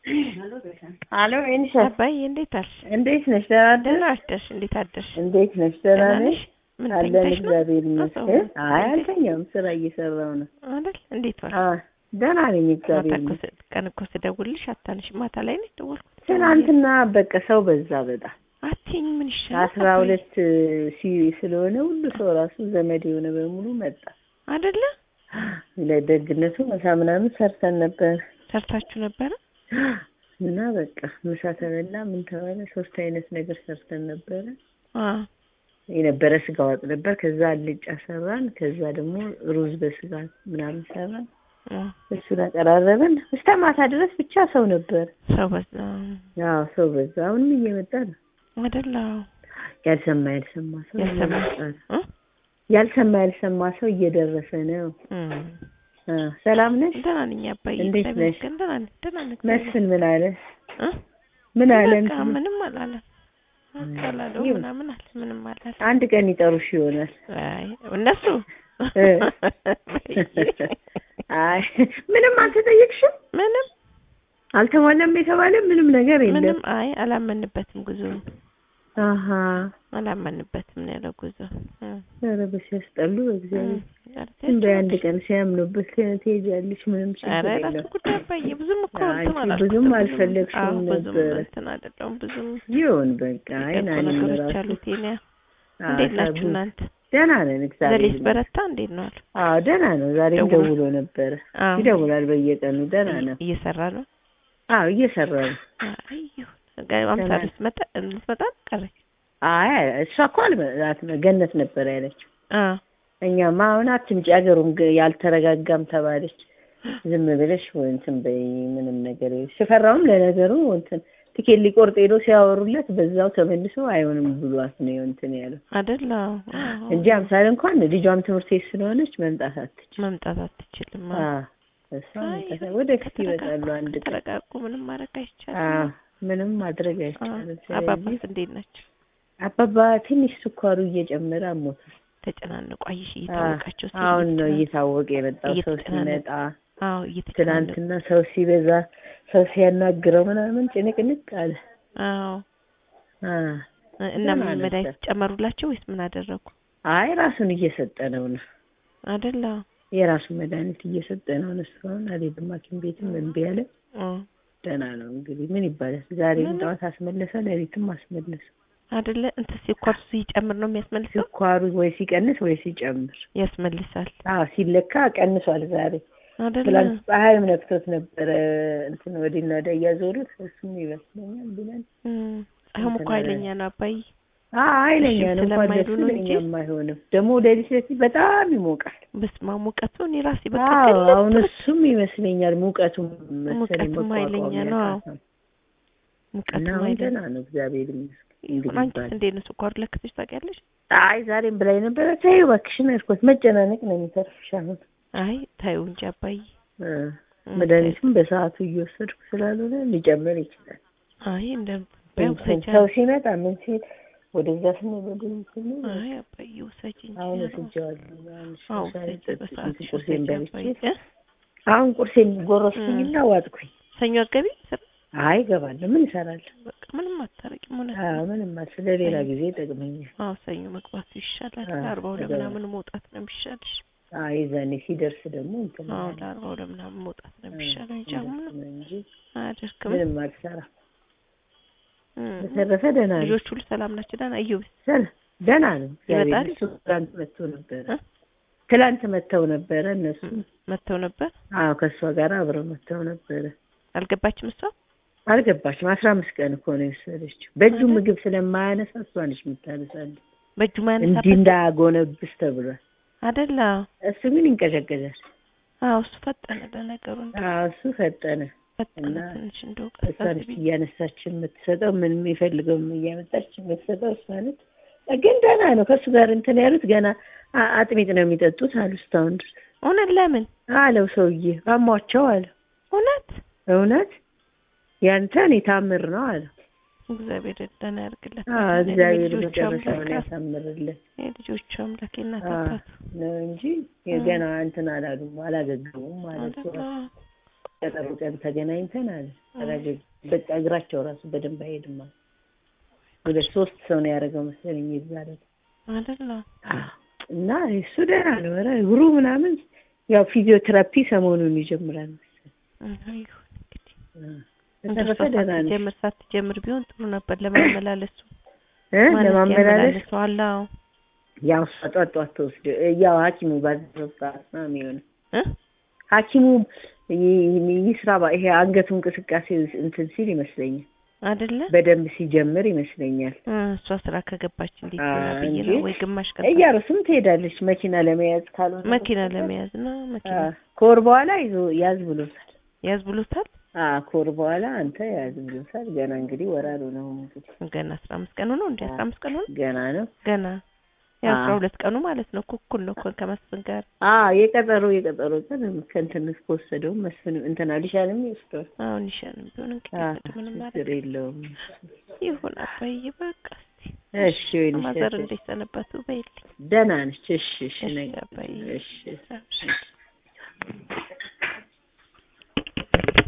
አሎ ኤኒሻ አባዬ እንዴት አልሽ? እንዴት ነሽ? ደህና ነሽ? ደህና አደርሽ? እንዴት አደርሽ? እንዴት ነሽ? ደህና ነሽ? ምን አለን ተኝተሽ ነው? እግዚአብሔር ይመስገን። አዎ። አይ አልተኛም፣ ስራ እየሰራው ነው። አይደል? እንዴት ዋልሽ? አ ደህና ነኝ ማታ እግዚአብሔር እኮ ይመስገን። ስ- ቀን እኮ ስደውልልሽ አታነሽ። ማታ ላይ ነው የደወልኩት። ትናንትና በቃ ሰው በዛ በጣም አትይኝ ምን ይሻላል? አስራ ሁለት ሲ ስለሆነ ሁሉ ሰው ራሱ ዘመድ የሆነ በሙሉ መጣ። አይደለ? ለደግነቱ ምሳ ምናምን ሰርተን ነበር ሰርታችሁ ነበረ? እና በቃ ምሳ ተበላ። ምን ተባለ? ሶስት አይነት ነገር ሰርተን ነበረ። አዎ የነበረ ስጋ ወጥ ነበር። ከዛ አልጫ ሰራን። ከዛ ደግሞ ሩዝ በስጋ ምናምን ሰራን። አዎ። እሱን አቀራረብን እስከ ማታ ድረስ ብቻ ሰው ነበር። ሰው በዛ አዎ ሰው በዛ። አሁንም እየመጣ ነው። አይደል? አዎ። ያልሰማ ያልሰማ ሰው ያልሰማ እየመጣ ነው። እ? ያልሰማ ያልሰማ ሰው እየደረሰ ነው። እም። አ ሰላም ነሽ? ደህና ነኝ አባዬ። እንዴት እግዚአብሔር ነሽ? ይመስገን። ደህና ነኝ። ደህና ነኝ። መስፍን ምን አለ? እ? ምን አለ? በቃ እንትን ምንም አላለም። በቃ አላለው ይሁን። ምናምን አለ። ምንም አላለም። አንድ ቀን ይጠሩሽ ይሆናል። አይ እነሱ እ። አይ ምንም አልተጠየቅሽም? ምንም አልተሟላም የተባለ ምንም ነገር የለም። ምንም አይ አላመንበትም። ጉዞ አሀ አላመንበትም ነው ያለው ጉዞ እ። ኧረ በሲያስጠሉ በእግዚአብሔር ኧረ እንደ አንድ ቀን ሲያምኑበት ትሄጃለሽ። ምንም ችግር ኧረ የራሱ የለም። ጉዳይ አባዬ ብዙም እኮ አይ እንትን አንቺ አላልኩትም። ብዙም ብዙም- አልፈለግሽውም አዎ፣ ብዙም ነበረ። እንትን አይደለሁም ብዙም ይሁን በቃ የቀሩ አይናን ነገሮች ራሱ አሉት የኔ እንዴት ናችሁ እናንተ? ደህና ነን እግዚአብሔር ዘሌስ ይመስገን። በረታ እንዴት ነው አሉ? አዎ ደህና ነው። ዛሬም ደውሎ- ደውሎ ነበረ። አዎ ይደውላል በየቀኑ ደህና ነው። እየሰራ ነው። አዎ እየሰራ ነው። አይ ይሁን ጋ- አምሳሉ ደህና ስትመጣ ልትመጣ ቀረች። አይ እሷ እኮ አልመ- ገነት ነበር ያለችው። አዎ እኛማ አሁን አትምጪ አገሩም ገ- ያልተረጋጋም ተባለች። ዝም ብለሽ ወይ እንትን በይ ምንም ነገር የለም። ሽፈራውም ለነገሩ እንትን ትኬት ሊቆርጥ ሄዶ ሲያወሩለት በዛው ተመልሶ አይሆንም ብሏት ነው እንትን ያለው አይደል? አዎ አዎ። እንጂ አምሳሌ እንኳን ልጇም ትምህርት ቤት ስለሆነች መምጣት አትችል። መምጣት አትችልም። አዎ። አዎ እሷ አይ መምጣት ወደፊት ከተረጋጉ- ይመጣሉ አንድ ቀን። ከተረጋጉ ምንም ማድረግ አይቻልም። አዎ ምንም ማድረግ አዎ። አይቻልም። አባባስ ስለዚህ እንዴት ናቸው? አባባ ትንሽ ስኳሩ እየጨመረ አሞታል። ተጨናነቁ። አይሽ እየታወቃቸው ሲል አሁን ነው እየተጨናነቁ- እየታወቀ የመጣው ሰው እየተጨናነቁ ሲመጣ አዎ እየተጨናነቁ ትናንትና ሰው ሲበዛ ሰው ሲያናግረው ምናምን ጭንቅንቅ አለ። አዎ አ እና ደህና ምን ነበር። መድኃኒት ጨመሩላቸው ወይስ ምን አደረጉ? አይ ራሱን እየሰጠ ነው ነው አይደል? የራሱን መድኃኒት እየሰጠ ነው ነው እስካሁን አልሄድም ሐኪም ቤትም እምቢ አለ። አዎ ደህና ነው እንግዲህ ምን ይባላል። ዛሬም ምንም። ጠዋት አስመለሰ፣ ሌሊትም አስመለሰ። አይደለ? እንትን ስኳር ሲጨምር ነው የሚያስመልሰው? ስኳሩ ወይ ሲቀንስ ወይ ሲጨምር። ያስመልሳል አዎ ሲለካ ቀንሷል ዛሬ። አይደለ? ትላንት ፀሐይም ነክቶት ነበረ እንትን ወዲና ወዲያ እያዞሩት እሱም ይመስለኛል ብለን እም፣ አሁን እኮ ኃይለኛ ነው አባዬ። አዎ ኃይለኛ እሺ ነው እንኳን ስለማይሉ ደሱ ነው እንጂ። ለእኛም አይሆንም። ደግሞ ሌሊት ሌሊት በጣም ይሞቃል። በስመ አብ ሙቀቱ እኔ ራሴ በቃ አዎ ቅልጥ አሁን ብሎ- እሱም ይመስለኛል ሙቀቱም መሰለኝ ሙቀቱም መቋቋም ኃይለኛ ነው። አዎ ያቃተው። እና ሙቀቱም አሁን ኃይለኛ ደህና ነው እግዚአብሔር ይመስገን። እንግዲህ አንቺስ ይባላል። እንዴት ነው ስኳሩ ለክተሽ ታውቂያለሽ? አይ ዛሬም ብላኝ ነበረ። ተይው እባክሽን አልኳት። መጨናነቅ ነው የሚተርፍሽ አሁን አይ ታዩ እንጂ አባዬ። እ እም፣ መድኃኒቱም በሰዓቱ እየወሰድኩ ስላልሆነ ሊጨምር ይችላል። አይ እንደ እንትን ውሰጂ ሰው ሲመጣ ምን ሲል ወደዛ ስንል ወደዚህ ስንል አይ አባዬ ውሰጂ እንጂ አሁን ነው። ወስጄዋለሁ። አሁን አዎ ሻይ ውሰጂ ጠጥቼ በሰዓቱ ቁርሴን ውሰጂ በልቼ አባዬ። እ? አሁን ቁርሴን ጎረስኩኝና ዋጥኩኝ። ሰኞ አገቢ ስራ አይ እገባለሁ። ምን እሰራለሁ? በቃ ምንም አታረቂም። እውነት አዎ ነው። ምንም አል ስለሌላ ጊዜ ይጠቅመኛል። አዎ ሰኞ መግባቱ ይሻላል። አዎ፣ ለአርባው እገባለሁ። ለምናምን መውጣት ነው የሚሻልሽ። አይ የዛኔ ሲደርስ ደግሞ እንትን አዎ እላለሁ። ለአርባው ለምናምን መውጣት ነው እ፣ የሚሻለው እንጂ አሁን እንደሱ ነው እንጂ አያደርግም። ምንም አልሰራም። እም። በተረፈ ደህና ነው። ልጆች ሁሉ ሰላም ናቸው? ደህና እዩብ ሰል- ደህና ነው። እግዚአብሔር ይመጣል? እሱ ትላንት መጥቶ ነበረ። እ? ትላንት መጥተው ነበረ እነሱ። መጥተው ነበር። አዎ ከእሷ ጋር አብረው መጥተው ነበረ። አልገባችም እሷ አልገባችም። አስራ አምስት ቀን እኮ ነው የወሰደችው። በእጁ አይደል? ምግብ ስለማያነሳ እሷ ነች የምታነሳለች። በእጁ እንዲህ ማያነሳበት እንዳያጎነብስ ተብሏል። አይደል? አዎ እሱ ግን ይንቀዠቀዣል። አዎ እሱ ፈጠነ ለነገሩ እንደ አዎ እሱ ፈጠነ። ፈጠነ እና ትንሽ እንደው እሷ ነች እያነሳች የምትሰጠው ምን የሚፈልገውም እያመጣች የምትሰጠው እሷ ነች። ግን ደህና ነው። ከእሱ ጋር እንትን ያሉት ገና አ- አጥሚት ነው የሚጠጡት አሉ እስካሁን ድረስ እውነት ለምን አለው ሰውዬ አሟቸው አለ። እውነት እውነት ያንተን የታምር ነው አለው። እግዚአብሔር ደህና ያርግለት። አዎ እግዚአብሔር የልጆቹ መጨረሻውን አምላክ ያሳምርለት የልጆቹ አምላክ የእናት አዎ አባት ነው እንጂ ገና እንትን አላሉም አላገገሙም ማለት ነው። አይደል? ቀጠሮ ቀን ተገናኝተን አለ ተረጋግ በቃ እግራቸው ራሱ በደንብ አይሄድም አለ። ሁለት ሶስት ሰው ነው ያደረገው መሰለኝ ይዛለ አይደለ እና እሱ ደህና ነው። ኧረ እግሩ ምናምን ያው ፊዚዮቴራፒ ሰሞኑን ይጀምራል መሰለኝ። ይሁን እንግዲህ በተረፈ እንደሷ ደህና ነው ሳትጀምር ሳትጀምር ቢሆን ጥሩ ነበር ለማመላለሱ እ ማለት ለማመላለስ ያመላልሰዋል። አዎ ያው እሷ ጧት ጧት ተወስዶ ያው ሐኪሙ ባዘዘው ሰዓት ነው የሚሆነው። እ ሐኪሙ ይ- ይስራ ባ- ይሄ አንገቱ እንቅስቃሴ እንትን ሲል ይመስለኛል አይደለ በደንብ ሲጀምር ይመስለኛል። እ እሷ ስራ ከገባች እንዴት አ- ይሆናል ብዬ እንጂ ነው ወይ ግማሽ ቀን እያሩስም ትሄዳለች መኪና ለመያዝ ካልሆነ መኪና በስተቀር። ለመያዝ ነው መኪና አ፣ ከወር በኋላ ይዞ ያዝ ብሎታል። ያዝ ብሎታል። አ ከወር በኋላ አንተ ያዝ ብሎታል። ገና እንግዲህ ወራሉ ነው እንግዲህ ገና አስራ አምስት ቀኑ ነው እንደ አስራ አምስት ቀኑ ነው ገና ነው። ገና የአስራ አ። ሁለት ቀኑ ማለት ነው። እኩል ነው እኮ ከመስፍን ጋር አ የቀጠሮ የቀጠሮ ቀን ከእንትን ከወሰደው መስፍን እንትና ሊሻልም ይወስደዋል። አሁን ይሻልም ቢሆን እንግዲህ አ እንግዲህ ምንም ችግር ማለት የለውም። ይሁን አባዬ በቃ እስኪ እሺ ወይኔ ማዘር እንዴት ሰነበቱ በይልኝ ደህና ነች። እሺ እሺ እሺ ነገ አባዬ እሺ እሺ